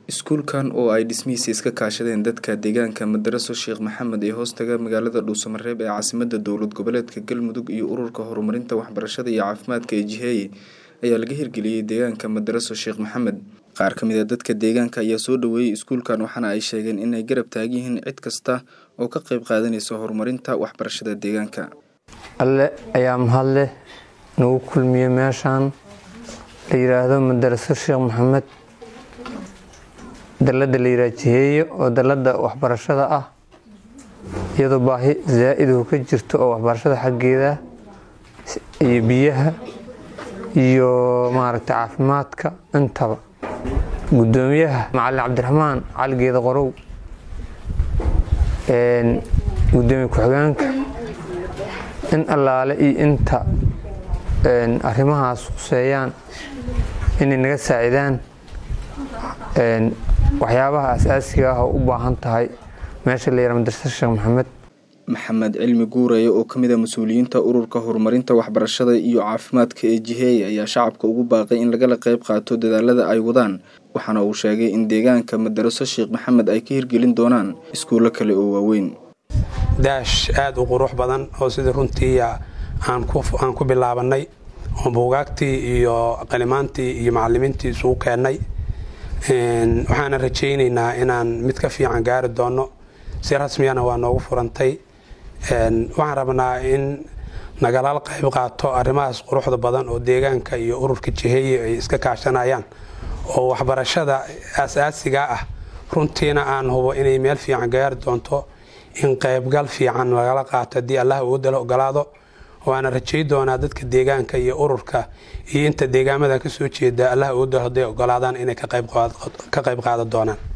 iskuulkan oo ay dhismihiisa iska kaashadeen dadka deegaanka madaraso sheekh maxamed ee hoostaga magaalada dhuusamareeb ee caasimada dowlad goboleedka galmudug iyo ururka horumarinta waxbarashada iyo caafimaadka ee jiheeye ayaa laga hirgeliyey deegaanka madaraso sheekh maxamed qaar ka mid a dadka deegaanka ayaa soo dhaweeyey iskuulkan waxaana ay sheegeen inay garab taagan yihiin cid kasta oo ka qayb qaadanaysa horumarinta waxbarashada deegaanka alle ayaa mahadleh nagu kulmiyey meeshaan la yiraahdo madaraso sheekh maxamed dalada la yiraahdo jiheeye oo dalada waxbarashada ah iyadoo baahi zaa-idu ka jirto oo waxbarashada xaggeeda iyo biyaha iyo maaragtay caafimaadka intaba gudoomiyaha macalin cabdiraxmaan caligeeda qorow gudoomiye ku-xigeenka in allaale iyo inta arrimahaas khuseeyaan inay naga saacidaan waxyaabaha asaasiga ah oo u baahan tahay meesha la yara madrasa sheekh maxamed maxamed cilmi guureye oo kamid a mas-uuliyiinta ururka horumarinta waxbarashada iyo caafimaadka ee jiheeye ayaa shacabka ugu baaqay in lagala qayb qaato dadaalada ay wadaan waxaana uu sheegay in deegaanka madaraso sheekh maxamed ay ka hirgelin doonaan iskuullo kale oo waaweyn daash aada u qurux badan oo sidii runtii aan ku bilaabanay oo buugaagtii iyo qalimaantii iyo macalimiintii isugu keennay waxaana rajaynaynaa inaan mid ka fiican gaari doono si rasmiyana waa noogu furantay waxaan rabnaa in nagala qayb qaato arrimahaas quruxda badan oo deegaanka iyo ururka jiheeye ay iska kaashanayaan oo waxbarashada asaasiga ah runtiina aan hubo inay meel fiican gaari doonto in qaybgal fiican lagala qaato haddii allah uu dala ogolaado waana rajay doonaa dadka deegaanka iyo ururka iyo inta deegaamada kasoo jeeda allah uu dalo hadday ogolaadaan inay ka qayb qaadan doonaan